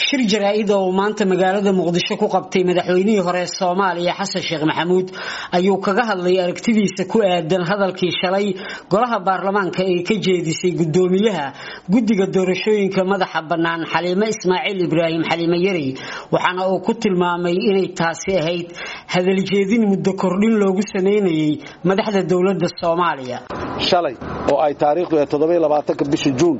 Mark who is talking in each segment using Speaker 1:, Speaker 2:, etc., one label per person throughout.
Speaker 1: shir jaraa-id oo uu maanta magaalada muqdisho ku qabtay madaxweynihii hore soomaaliya xasan sheekh maxamuud ayuu kaga hadlay aragtidiisa ku aadan hadalkii shalay golaha baarlamaanka ee ka jeedisay gudoomiyaha guddiga doorashooyinka madaxa bannaan xaliime ismaaciil ibraahim xaliime yarey waxaana uu ku tilmaamay inay taasi ahayd hadaljeedin muddo kordhin loogu sameynayay madaxda dowladda soomaaliya
Speaker 2: shalay oo ay taariikhdu ee toddobaatanka bisha juun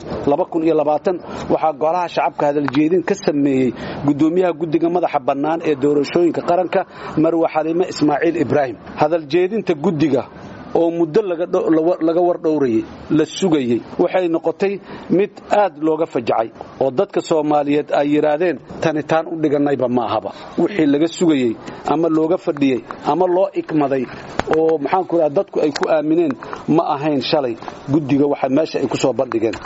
Speaker 2: waxaa golaha shacabka hadaljeedin ka sameeyey gudoomiyaha guddiga madaxa bannaan ee doorashooyinka qaranka marwe xaliime ismaaciil ibraahim hadaljeedinta guddiga oo muddo laga wardhowrayay la sugayey waxay noqotay mid aad looga fajacay oo dadka soomaaliyeed ay yidhaahdeen tanitaan u dhigannayba ma ahaba wixii laga sugayey ama looga fadhiyey ama loo ikmaday oo maxaanku raa dadku ay ku aamineen ma ahayn shalay guddiga waxa meesha ay ku soo bandhigeen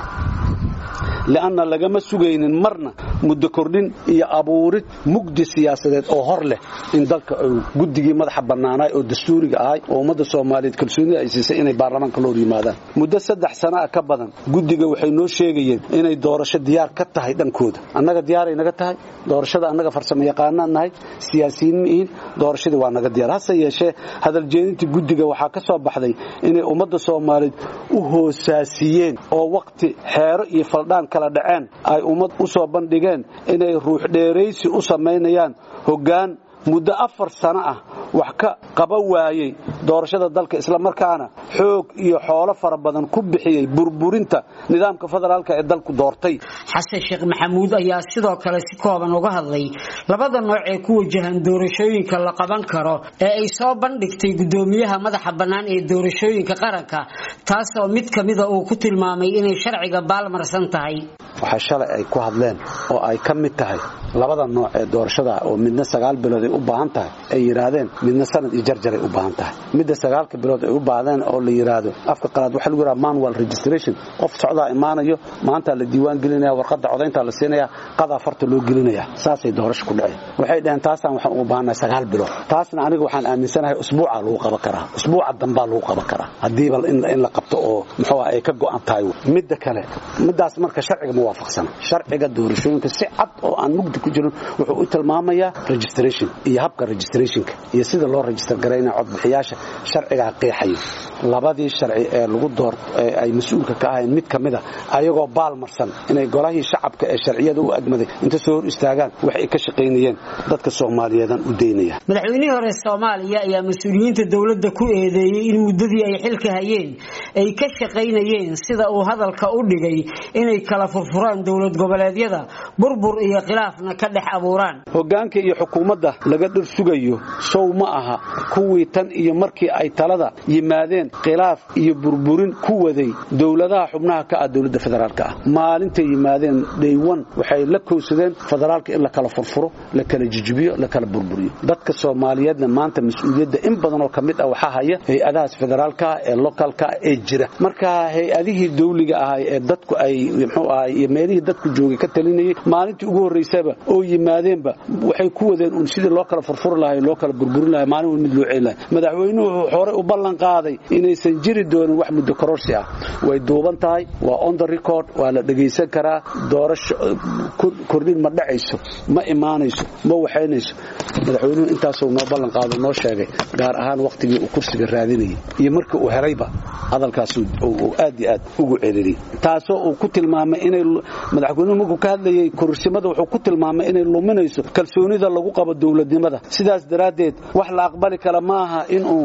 Speaker 2: li'anna lagama sugaynin marna muddo kordhin iyo abuurid mugdi siyaasadeed oo hor leh in dalka guddigii madaxa bannaanaay oo dastuuriga ahay oo ummadda soomaaliyeed kalsoonida ay siisay inay baarlamaanka la hor yimaadaan muddo saddex sana a ka badan guddiga waxay noo sheegayeen inay doorasho diyaar ka tahay dhankooda annaga diyaaray naga tahay doorashada annaga farsamo yaqaanaan nahay siyaasiyiin miihin doorashadii waa naga diyaar hase yeeshee hadaljeedintii guddiga waxaa ka soo baxday inay ummadda soomaaliyeed u hoosaasiyeen oo waqti xeero iyo faldhaan kala dhaceen ay ummad u soo bandhigeen inay ruux dheeraysi u samaynayaan hoggaan muddo afar sano ah wax ka qaba waayey doorashada dalka islamarkaana xoog iyo xoolo fara badan ku bixiyey burburinta nidaamka federaalka ee dalku doortay
Speaker 1: xasan sheekh maxamuud ayaa sidoo kale si kooban uga hadlay labada nooc ee ku wajahan doorashooyinka la qaban karo ee ay soo bandhigtay gudoomiyaha madaxa bannaan ee doorashooyinka qaranka taasoo mid ka mida uu ku tilmaamay inay sharciga baalmarsan tahay
Speaker 2: waxaa shalay ay ku hadleen oo ay ka mid tahay labada nooc ee doorashada oo midna sagaal bilood ay u baahan tahay ay yidhaahdeen midna sanad iyo jarjaray u baahan tahay midda sagaalka bilood ay u baahdeen oo la yidhaahdo afka qalaad waxaa lagu yidhaha manual registration qof socdaa imaanayo maanta la diiwaan gelinaya warqadda codaynta la siinaya qadaa farta loo gelinaya saasay doorasho ku dhaceen waxay dhaheen taasaan waxaan ugu baahannahay sagaal bilood taasna aniga waxaan aaminsanahay usbuuca lagu qaban karaa usbuuca dambaa lagu qaban karaa haddiiba in la qabto oo muxuu ay ka go'an tahay midda kale middaas marka sharciga ma waafaqsana sharciga doorashooyinka si cad oo aan mugdi ku jirin wuxuu u tilmaamayaa registration iyo habka registrationka iyo sida loo register garaynaya codbixiyaasha sharcigaa qeexayo labadii sharci ee lagu door ay mas-uulka ka ahayn mid ka mida ayagoo baalmarsan inay golahii shacabka ee sharciyada u agmaday inta soo hor istaagaan wax ay ka shaqaynayeen dadka soomaaliyeedan u daynaya
Speaker 1: madaxweynihii hore soomaaliya ayaa mas-uuliyiinta dowladda ku eedeeyey in muddadii ay xilka hayeen ay ka shaqaynayeen sida uu hadalka u dhigay inay kala furfuraan dowlad goboleedyada burbur iyo khilaafna ka dhex abuuraan
Speaker 2: hogaanka iyo xukuumadda laga dhir sugayo sow ma aha kuwii tan iyo markii ay talada yimaadeen khilaaf iyo burburin ku waday dowladaha xubnaha ka ah dowladda federaalka ah maalintay yimaadeen dhaywan waxay la kowsadeen federaalka in la kala furfuro la kala jijibiyo la kala burburiyo dadka soomaaliyeedna maanta mas-uuliyadda in badanoo ka mid ah waxaa haya hay-adahaas federaalka ah ee localka ah ee jira marka hay-adihii dawliga ahay ee dadku ay muxuu ahay iyo meelihii dadku joogay ka talinayay maalintii ugu horraysaba oo yimaadeenba waxay ku wadeen un sidii loo kala furfuri lahay loo kala burburin lahay maalin wal mid loo ceeli lahay madaxweynuhu wuxuu horey u ballan qaaday inaysan jiri doonin wax muddo kororsi ah way duuban tahay waa on the record waa la dhegaysan karaa doorasho kordhin ma dhacayso ma imaanayso ma waxaynayso madaxweynuhu intaasuu noo ballan qaado noo sheegay gaar ahaan wakhtigii uu kursiga raadinayay iyo markii uu helayba hadalkaas uu aad iyo aad ugu celiliyey taasoo uu ku tilmaamay inay madaxweynuhu markuu ka hadlayay kororsimada wuxuu ku tilmaamay inay luminayso kalsoonida lagu qabo dowladnimada sidaas daraaddeed wax la aqbali kara maaha inuu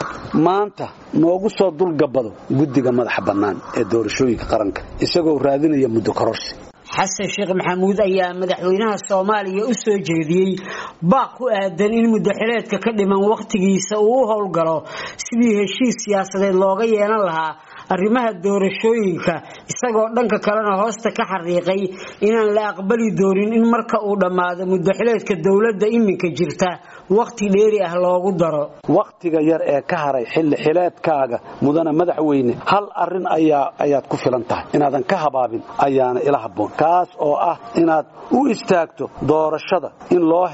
Speaker 2: maanta noogu soo dulgabado guddiga madaxa bannaan ee doorashooyinka qaranka isagoo raadinaya muddo kororsi
Speaker 1: xasan sheekh maxamuud ayaa madaxweynaha soomaaliya u soo jeediyey baaq ku aadan in muddaxileedka ka dhiman wakhtigiisa uu u howlgalo sidii heshiis siyaasadeed looga yeelan lahaa arrimaha doorashooyinka isagoo dhanka kalena hoosta ka xariiqay inaan la aqbali doonin in marka uu dhammaado muddaxileedka dowladda iminka jirta wakhti dheeri ah loogu daro
Speaker 2: wakhtiga yar ee ka haray xilli xileedkaaga mudana madaxweyne hal arrin ayaa ayaad ku filan tahay inaadan ka habaabin ayaana ila habboon kaas oo ah inaad u istaagto doorashada in loo helo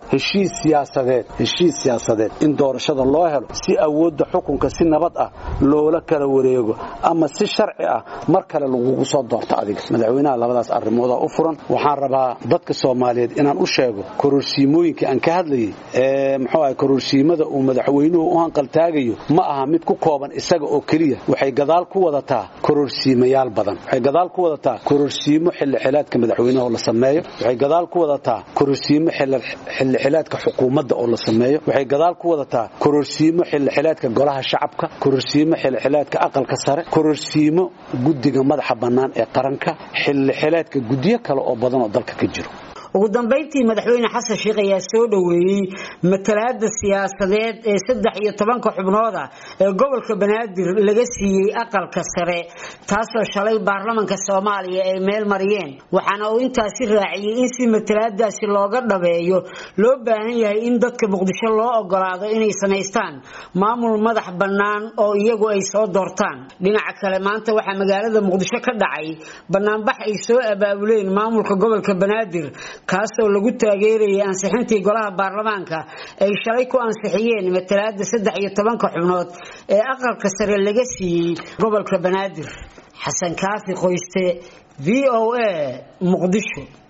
Speaker 2: heshiis siyaasadeed heshiis siyaasadeed in doorashada loo helo si awoodda xukunka si nabad ah loola kala wareego ama si sharci ah mar kale lagugu soo doorto adiga madaxweynaha labadaas arrimoodaa u furan waxaan rabaa dadka soomaaliyeed inaan u sheego kororsiimooyinkii aan ka hadlayay ee muxuu ahay kororsiimada uu madaxweynuhu u hanqaltaagayo ma aha mid ku kooban isaga oo keliya waxay gadaal ku wadataa kororsiimayaal badan waxay gadaal ku wadataa kororsiimo xilli xilaadka madaxweynaha oo la sameeyo waxay gadaal ku wadataa kororsiimo xilli xilaadka xukuumadda oo la sameeyo waxay gadaal ku wadataa kororsiimo xilli xilaadka golaha shacabka kororsiimo xilli xilaadka aqalka sare kororsiimo guddiga madaxa bannaan ee qaranka xilli xilaadka guddiyo kale oo badan oo dalka ka jiro
Speaker 1: ugu dambayntii madaxweyne xasan sheikh ayaa soo dhoweeyey matalaada siyaasadeed ee saddex iyo tobanka xubnooda ee gobolka banaadir laga siiyey aqalka sare taasoo shalay baarlamanka soomaaliya ay meel mariyeen waxaana uu intaasi raaciyey in si matalaadaasi looga dhabeeyo loo baahan yahay in dadka muqdisho loo ogolaado inay samaystaan maamul madax bannaan oo iyagu ay soo doortaan dhinaca kale maanta waxaa magaalada muqdisho ka dhacay banaanbax ay soo abaabuleen maamulka gobolka banaadir kaasoo lagu taageerayay ansixintii golaha baarlamaanka ay shalay ku ansixiyeen matalaada saddex iyo tobanka xubnood ee aqalka sare laga siiyey gobolka banaadir xasan kaafi qoyste v o a muqdisho